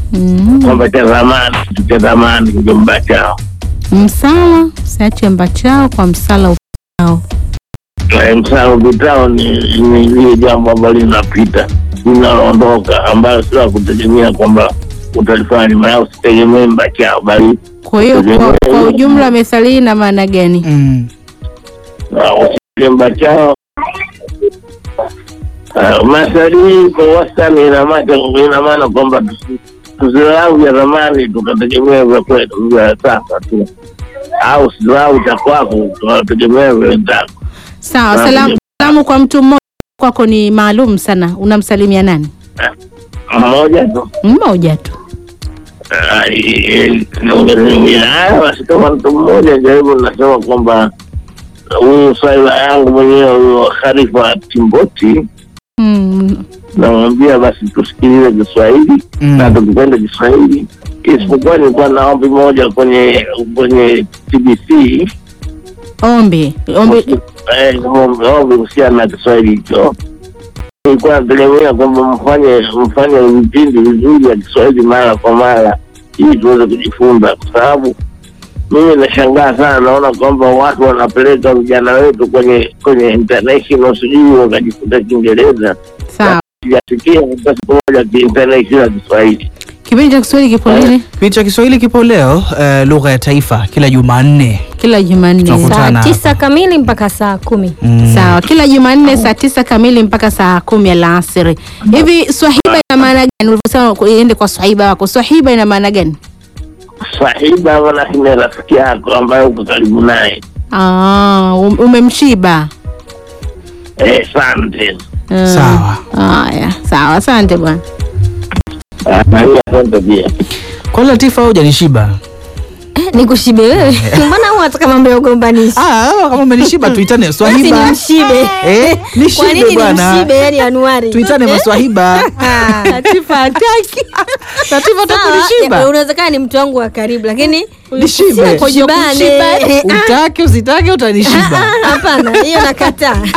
Mm. kwamba cha zamani, kitu cha zamani kijomba chao. Msala usiache mbachao kwa msala upitao. Eh, Msala upitao ni ni lile jambo ambalo linapita linaloondoka, ambayo sio la kutegemea kwamba utalifanya, maana usitegemee mbachao, bali Kwa hiyo kwa, kwa ujumla methali hii ina maana gani? Mm. usitemba chao masalii kwa wastani ina maana ina maana kwamba tusi- tusidharau vya zamani tukategemea vya kwetu vya sasa tu, au usidharau cha kwako tukategemea vya wenzako. Sawa, Sawa. salamu salamu kwa mtu mmoja kwako ni maalum sana. Unamsalimia nani? Mmoja tu Mmoja tu. Ah, eh, eh, haya basi, kama mtu mmoja jaribu, nasema kwamba huyu swaiba yangu mwenyewe huyo Khalifa Timboti Mm. namwambia basi tusikilize Kiswahili Mm. na tukipenda Kiswahili, isipokuwa nilikuwa na ombi moja kwenye kwenye TBC Ombi. Ombi. eh, ombi ombi kuhusiana na Kiswahili hicho. Nilikuwa nategemea kwamba mfanye mfanye vipindi vizuri vya Kiswahili mara kwa mara ili tuweze kujifunza, kwa sababu mimi nashangaa sana, naona kwamba watu wanapeleka vijana wetu kwenye kwenye international, sijui wakajifunza Kiingereza Sawa. sijasikia hata siku moja kiinternational Kiswahili. Kipindi cha Kiswahili kipo lini? Kipindi cha Kiswahili kipo leo eh, lugha ya taifa kila Jumanne. Kila Jumanne. Tunakutana. saa tisa kamili mpaka saa kumi Mm. Sawa, kila Jumanne saa tisa kamili mpaka saa kumi alasiri. Hivi swahiba ina maana gani? Ulivyosema ku- iende kwa swahiba wako, swahiba ina maana gani? Sahiba maana ni rafiki yako ambaye uko karibu naye. Ah, um- umemshiba. Eh, asante. Ah, Sawa. Haya, sawa, asante bwana. Ah, na hiyo asante pia. Kwa Latifa hujanishiba. nikushibe wewe mbona huwa wataka mambo ya ugombanisha Ah, kama umenishiba tuitane basi Swahiba. nimshibe Eh, kwa nishibe nini bwana. nimshibe yani anuari Tuitane maswahiba. Latifa hataki. Latifa Sawa, utakunishiba. ya- unawezekana ni mtu wangu wa karibu lakini Nishibe. tushibane. kushibane. Eh, ah, Utake usitake utanishiba. hapana hiyo nakataa